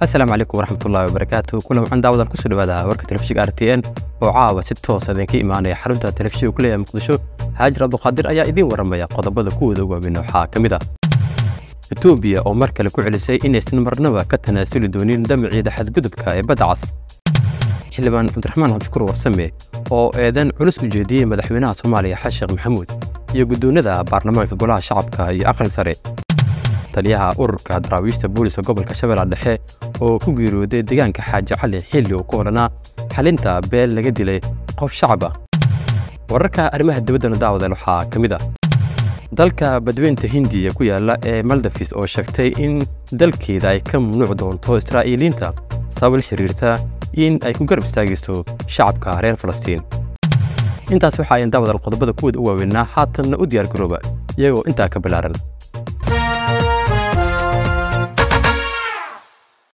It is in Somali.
asalaamu calaykum waraxmatullaahi wabarakaatu kulan waxaan daawadan kusoo dhawaada warka telefishinka r t n oo caawa si toosa idinka imaanaya xarunta telefishinka ku leeyahay muqdisho haajir abduqaadir ayaa idiin waramaya qodobada kuwooda waaweyn waxaa ka mid ah etoobiya oo mar kale ku celisay inaysan marnaba ka tanaasuli doonin damaciida xadgudubka ee badda cas xildhibaan cabdiraxmaan cabdishukuur warsame oo eedan culus u jeediyey madaxweynaha soomaaliya xasan sheekh maxamuud iyo guddoonada baarlamaanka golaha shacabka iyo aqalka sare taliyaha ururka daraawiishta booliska gobolka shabeellaha dhexe oo ku geeriyooday deegaanka xaaji cali xilli uu ku odhanaa xalinta beel laga dilay qof shacab ah wararka arrimaha dibaddana daawadeel waxaa ka mid ah dalka badweynta hindiya ku yaala ee maldafis oo sheegtay in dalkeeda ay ka mamnuuc doonto israa'iiliinta sabab la xiriirta in ay ku garab istaagayso shacabka reer falastiin intaas waxa ayan daawadal qodobada kuwooda u waaweynaa haatanna u diyaar garooba iyagoo intaa ka ballaaran